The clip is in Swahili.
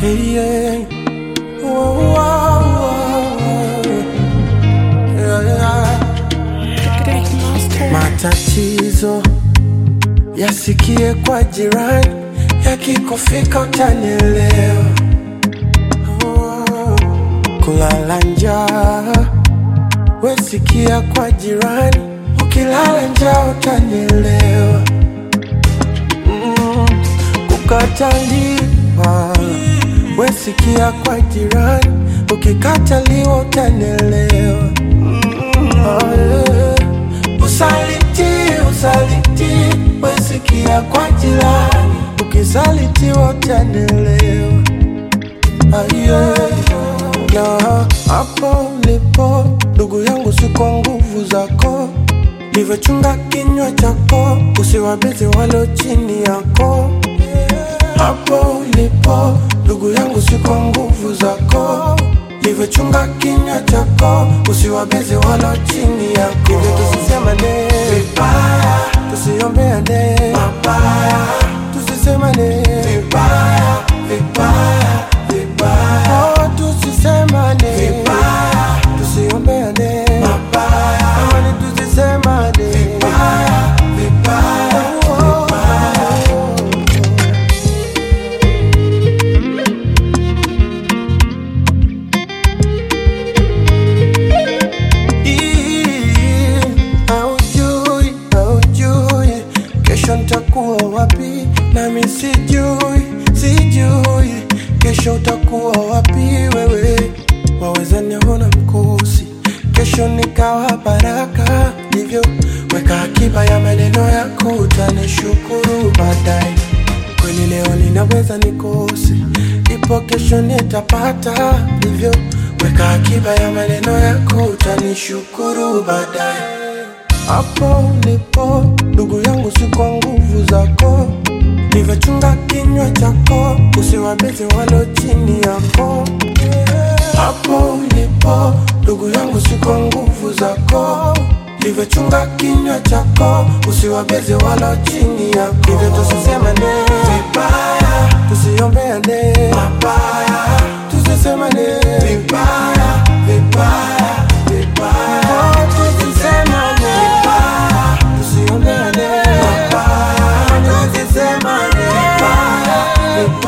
Hey, yeah. Whoa, whoa, whoa. Yeah, yeah. Matatizo yasikie kwa jirani, yakikufika utanielewa. Oh, Kulala njaa wesikia kwa jirani, ukilala njaa utanielewa. Mm, Kukataliwa wesikia kwa jirani, ukikataliwa utanielewa. Oh, yeah. Usaliti, usaliti, wesikia kwa jirani, ukisalitiwa utanielewa. Aye, na hapo ulipo ndugu yangu, si kwa nguvu zako, livyochunga kinywa chako, usiwabizi walo chini yako. Hapo ulipo ndugu yangu, si kwa nguvu zako, livyochunga kinywa chako, usiwabizi walo chini yako. Hivyo tusisemane vibaya, tusiombeane mabaya, tusisemane vibaya, vibaya, vibaya, oh, tusisemane vibaya, tusiombeane mabaya, amani tusisemane vibaya, vibaya, oh, vibaya. Ii, Haujui, haujui kesho nitakuwa wapi, nami sijui, sijui kesho utakuwa wapi wewe. Waweza niona mkosi, kesho nikawa baraka, hivyo weka akiba ya maneno yako, utanishukuru baadaye. Kweli leo ninaweza nikose, ipo kesho nitapata, hivyo weka akiba ya maneno yako, utanishukuru baadaye. Hapo ulipo ndugu yangu, si kwa nguvu zako, livyochunga kinywa chako, usiwabizi walo chini yako. Hapo ulipo ndugu yangu, si kwa nguvu zako, livyochunga kinywa chako, usiwabizi walo chini yako. Hivyo tusisemane vibaya, tusiombeane mabaya, tusisemane vibaya, vibaya, vibaya, oh, tusisemane vibaya, tusiombeane mabaya, tusisemane vibaya, vibaya.